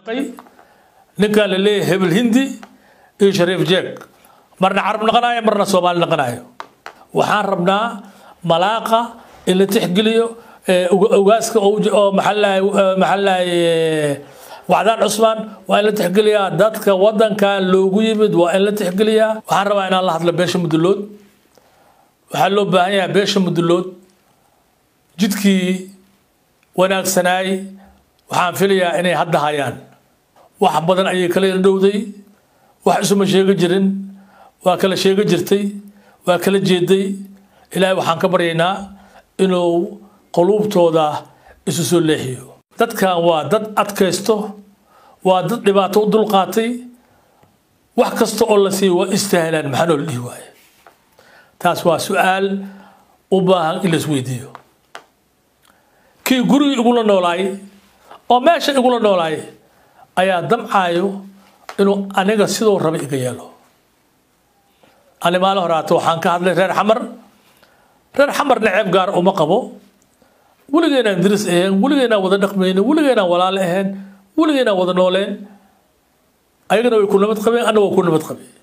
ninkaa la leeyahay hebel hindi iyo shariif jeeg marna carab naqanayo marna soomaali naqanayo waxaan rabnaa malaaqa in la tixgeliyo ogaaska oo maxaalahay wacdaan cusmaan waa in la tixgeliyaa dadka wadankan loogu yimid waa in la tixgeliyaa waxaan rabaa inaan la hadlo beesha mudulood waxaa loo baahan yahay beesha mudulood jidkii wanaagsanaay waxaan filayaa inay hadda hayaan wax badan ayay kala yardhowday wax isuma sheegi jirin waa kala sheegi jirtay waa kala jeeday ilaahay waxaan ka baryaynaa inuu quluubtooda isu soo leexiyo dadkan waa dad adkaysto waa dad dhibaato u dulqaatay wax kasta oo la siiyo waa istahlaan maxaa noo la dhihi waaye taas waa su-aal u baahan in la isweydiiyo kii gurigii igula noolaay oo meesha igula noolaay ayaa damcaayo inuu aniga siduu raba iga yeelo ani maalin horaata waxaan ka hadlay reer xamar reer xamar naceeb gaar uma qabo weligeynaan diris ahayn weligeynaan wada dhaqmaynin weligeynaan walaale ahayn weligeynaan wada nooleen ayagana way ku nabad qabeen anna waa ku nabad qabeen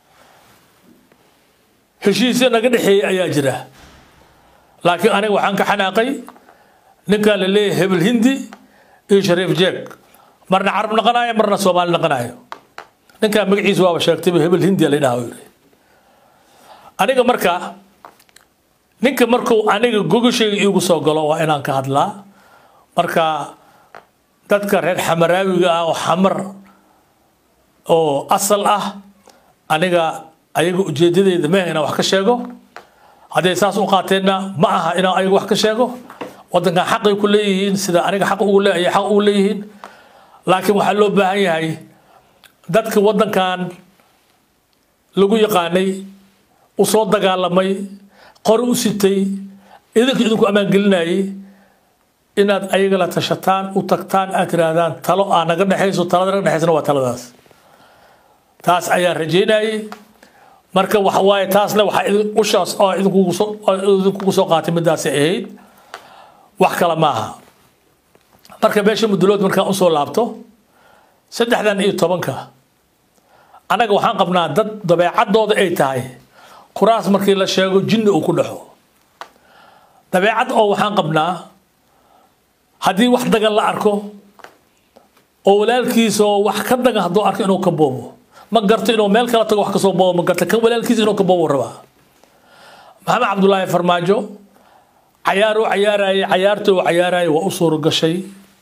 heshiisya naga dhexeeyey ayaa jira laakiin aniga waxaan ka xanaaqay ninkaa la leeyahay hebel hindi iyo shariif jeeg marna carab naqanayo marna soomaali naqanayo ninkaa magaciisa waaba sheegtayba hebel hindiya la dhaha yiri aniga marka ninka markuu aniga gogashayga iigu soo galo waa inaan ka hadlaa marka dadka reer xamaraawiga ah oo xamar oo asal ah aniga ayaga ujeedadeyda meh inaan wax ka sheego hadday saas u qaateenna ma aha inaan ayaga wax ka sheego wadankan xaqay ku leeyihiin sida aniga xaq ugu leeyahay xaq ugu leeyihiin laakiin waxaa loo baahan yahay dadka wadankan lagu yaqaanay u soo dagaalamay qori u sitay idinka idinku ammaangelinayay inaad ayaga la tashataan u tagtaan aad tirahdaan talo aa naga dhexayso talada naga dhexaysana waa taladaas taas ayaan rajeynayay marka waxa waaye taasna waxaa ushaas oo idinkugu soo idinkugu soo qaatay midaasi ahayd wax kale maaha marka beesha mudulood markaan usoo laabto saddexdan iyo tobanka annaga waxaan qabnaa dad dabeecadooda ay tahay kuraas markii la sheego jinni uu ku dhexo dabeecad oo waxaan qabnaa haddii wax dagan la arko oo walaalkiisa oo wax ka dagan hadduu arko inuu ka boobo ma garto inuu meel kala tago wax kasoo boobo ma garto kan walaalkiisa inuu ka boobo rabaa maxamed cabdulaahi farmaajo cayaar u cayaarayay cayaarta uu cayaarayay waa u suuro gashay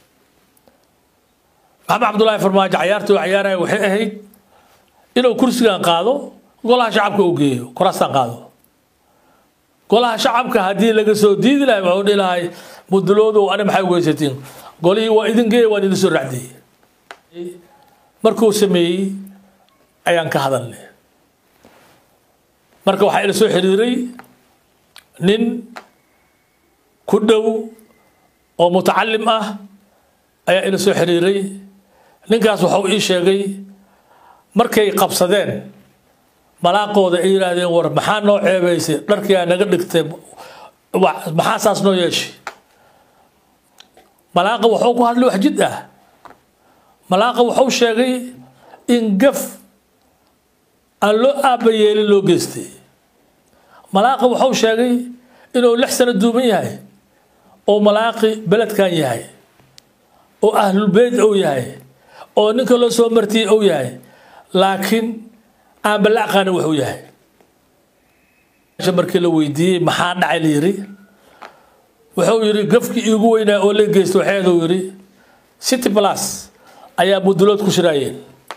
maxamed cabdulaahi farmaajo cayaarta uu cayaarayay waxay ahayd inuu kursigan qaado golaha shacabka uu geeyo kuraastan qaado golaha shacabka haddii laga soo diidi lahay waxuu dhihi lahay muduloodu ani maxay weysatiin golihii waa idin geeya waan idin soo racdiyey markuu sameeyey ayaan ka hadalnay marka waxaa ila soo xiriiray nin ku dhow oo mutacalim ah ayaa ila soo xiriiray ninkaas waxau ii sheegay markay qabsadeen malaaqooda ay yidhaahdeen war maxaa noo ceebaysay dharkiyaa naga dhigtay maxaa saas noo yeeshay malaaqa waxuu ku hadlay wax jid ah malaaqa waxuu sheegay in gaf aan loo aaba yeelin loo geystay malaaqa waxuu sheegay inuu lix sano duuban yahay oo malaaqi beledkan yahay oo ahlulbeyt ou yahay oo ninka loo soo martiyey ou yahay laakiin aan balla aqaanin wuxuu yahay markii la weydiiyey maxaa dhacay la yiri wuxuu yidhi gafkii iigu weynaa oo la geysta waxeeduu yidhi city plus ayaa mudulood ku shiraayeen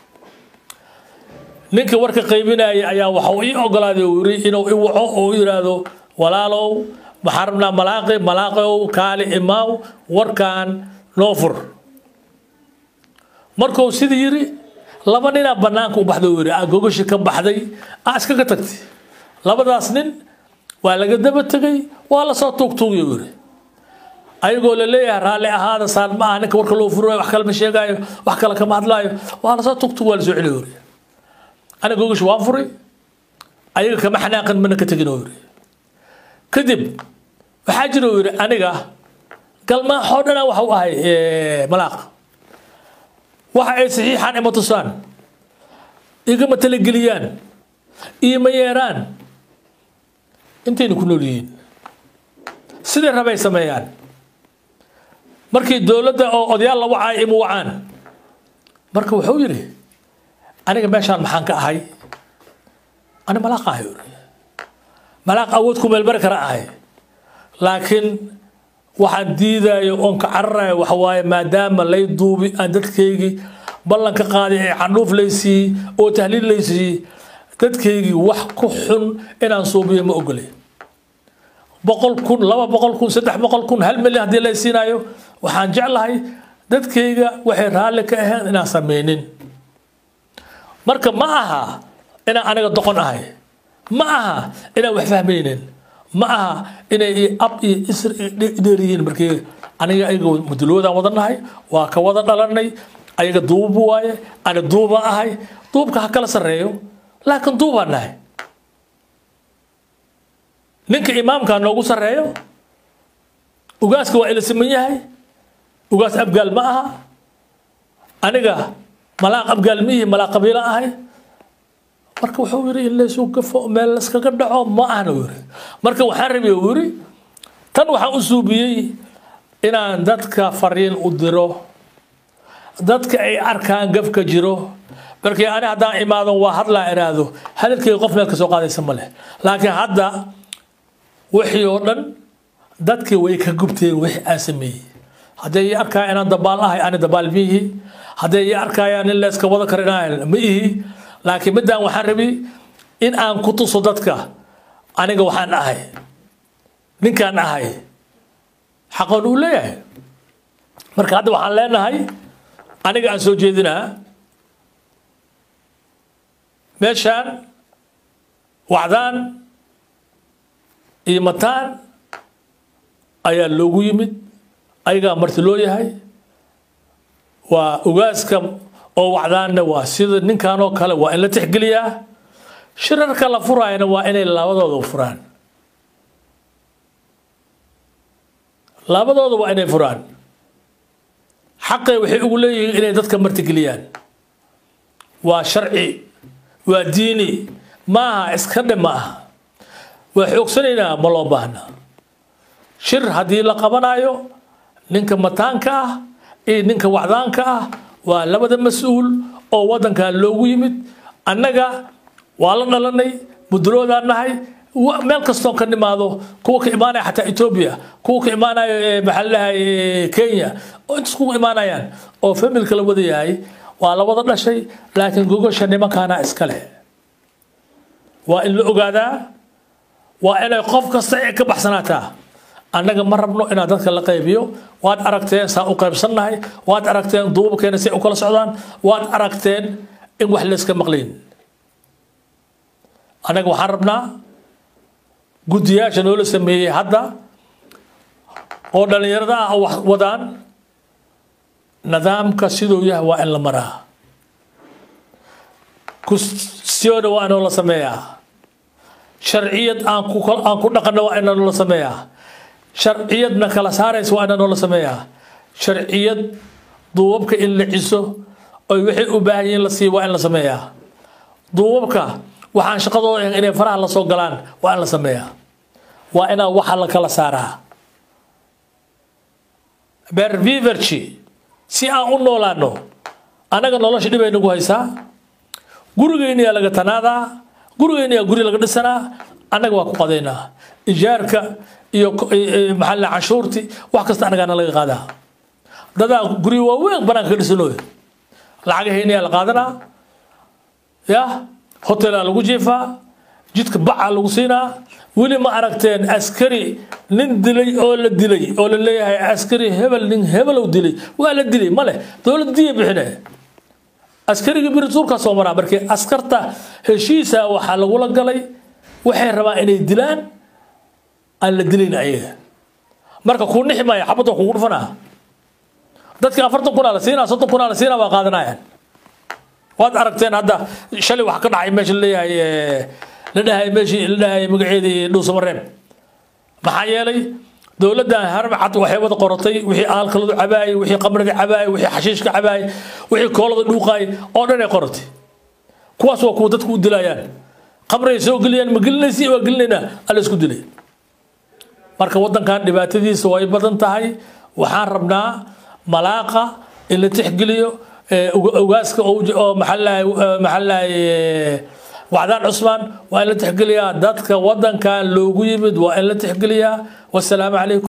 ninka warka qaybinayay ayaa waxau ii ogolaaday uu yidhi inuu i waco oo u yidhaahdo walaalow waxaan rabnaa malaaqi malaaqow kaali imaaw warkan noo fur markuu sidii yidhi laba ninaa banaanka u baxday uu yidhi aa gogashi ka baxday aa iskaga tagtay labadaas nin waa laga daba tegay waa lasoo tuugtuugay uu yidhi ayagoo la leeyahay raalli ahaada saan ma aha ninka warka loo furayo wax kale ma sheegaayo wax kale kama hadlaayo waa lasoo tuugtuug waa lasoo celiy yidhi aniga gogashi waan furay ayaga kama xanaaqin mana ka tegin uu yidhi kadib waxaa jira uu yidhi aniga galmaaxoo dhana waxau ahay malaaq waxa ay saxiixaan ima tusaan igama talageliyaan iima yeeraan intayna ku nool yihiin siday rabay sameeyaan markii dowladda oo odayaal la wacay ima wacaan marka wuxuu yidhi aniga meeshaan maxaan ka ahay ani malaaq ahay uri malaaq awood ku meelbari kara ahay laakiin waxaan diidayo oon ka cararayo waxa waaye maadaama lay duubi aan dadkaygii ballan ka qaaday ee candhuuf laysiiyey oo tahliil laysiiyey dadkaygii wax ku xun inaan suubiyo ma ogolay boqol kun laba boqol kun saddex boqol kun hal milyan haddii lay siinayo waxaan jeclahay dadkayga waxay raalli ka ahayn inaan sameynin marka ma aha inaan aniga doqon ahay ma aha inaan wax fahmaynin ma aha inay ab iyo isr dheeriyihiin markii aniga ayaga muduloodaan wada nahay waa ka wada dhalanay ayaga duubu waaye ani duubaan ahay duubka ha kala sarreeyo laakiin duubaan nahay ninka imaamka noogu sarreeyo ugaaska waa ila siman yahay ugaas abgaal ma aha aniga malaaq abgaal ma ihi malaaq qabiila ahay marka wuxuu yidhi in laysu gafo meel layskaga dhaco ma ahna yiri marka waxaan rabay uu yidhi tan waxaan u suubiyey inaan dadka fariin u diro dadka ay arkaan gafka jiro markii ani haddaan imaado waa hadlaa iraahdo hadalkeyga qof meel ka soo qaadaysa ma leh laakiin hadda wixii oo dhan dadkii way ka gubteen wixii aan sameeyey hadday ii arkaa inaan dabaal ahay ani dabaal ma ihi hadday ii arkayaan in layska wada karo inaan ma ihi laakiin midaan waxaan rabi in aan ku tuso dadka aniga waxaan ahay ninkaan ahay xaqoon uu leeyahay marka hadda waxaan leenahay aniga aan soo jeedinaa meeshaan wacdaan iyo mataan ayaa loogu yimid ayagaa marti loo yahay waa ugaaska oo wacdaanna waa sida ninkan oo kale waa in la tixgeliyaa shirarka la furaayana waa inay labadooda furaan labadooda waa inay furaan xaqay waxay ugu leeyihiin inay dadka martigeliyaan waa sharci waa diini maaha iska dhe ma aha waa xoogsanaynaa ma loo baahna shir haddii la qabanayo ninka mataanka ah iyo ninka wacdaanka ah waa labada mas-uul oo waddankan loogu yimid annaga waa la dhalanay muduloodaan nahay meel kastoon ka nimaado kuwa ka imaanaya xataa etoobiya kuwa ka imaanayo maxaa ladhahay kenya oo intas kuga imaanayaan oo familka la wada yahay waa la wada dhashay laakiin gogosha nimankaana iska leh waa in la ogaadaa waa inay qof kasta ay ka baxsanaataa annaga ma rabno inaan dadka la qaybiyo waad aragteen saa u qaybsannahay waad aragteen duubabkeena si ay u kala socdaan waad aragteen in wax layska maqlayn annaga waxaan rabnaa guddiyaasha noola sameeyey hadda oo dhallinyarada ah wax wadaan nidaamka siduu yahay waa in la maraa kusiyoona waa inoo la sameeyaa sharciyad aan ku aan ku dhaqanno waa inoo la sameeyaa sharciyadna kala saaraysa waa inoo la sameeyaa sharciyad duubabka in la ciso oy waxay u baahan yihiin la siiyo waa in la sameeyaa duubabka waxaan shaqadooda ahayn inay faraha la soo galaan waa in la sameeyaa waa inaa waxa la kala saaraa berviverci si aan u noolaano annaga nolosha dhibay nagu haysaa gurigeyniyaa laga tanaadaa gurigeyniyaa guri laga dhisanaa annaga waa ku qadaynaa ijaarka iyo maxaa la canshuurti wax kasta annagaana laga qaadaa dadaa guri waaweyn banaanka ka dhisanooy lacagaheyniyaa la qaadanaa ya hotelaa lagu jiifaa jidka bacaa lagu siinaa weli ma aragteen askari nin dilay oo la dilay oo la leeyahay askari hebel nin hebelow dilay waa la dilay male dowladda diya bixine askarigii birituurkaa soo maraa markii askarta heshiisa waxaa lagula galay waxay rabaan inay dilaan aan la dilayn ayaga marka kuu nixi maayo xabadda kugu dhufanaa dadka afartan kunaa la siinaa soddon kunaa la siinaa waa qaadanayaan waad aragteen hadda shalay wax ka dhacay meesha laleeyahay la dhahay meeshii la dhahay magaceedii dhuusamareeb maxaa yeelay dowladdan harmacad waxay wada qorotay wixii aalkaladu cabaayay wixii qamriga cabaayay wixii xashiishka cabaayay wixii koolada dhuuqaayay oo dhan ay qorotay kuwaas waa kuwa dadku u dilayaan qamrigay soo geliyaan ma gelinaysi waa gelinaynaa alla isku dilay marka waddankan dhibaatadiisa way badan tahay waxaan rabnaa malaaqa in la tixgeliyo ogaaska oo maxallahay wacdaan cusmaan waa in la tixgeliyaa dadka waddankan loogu yimid waa in la tixgeliyaa wasalaamu calaykum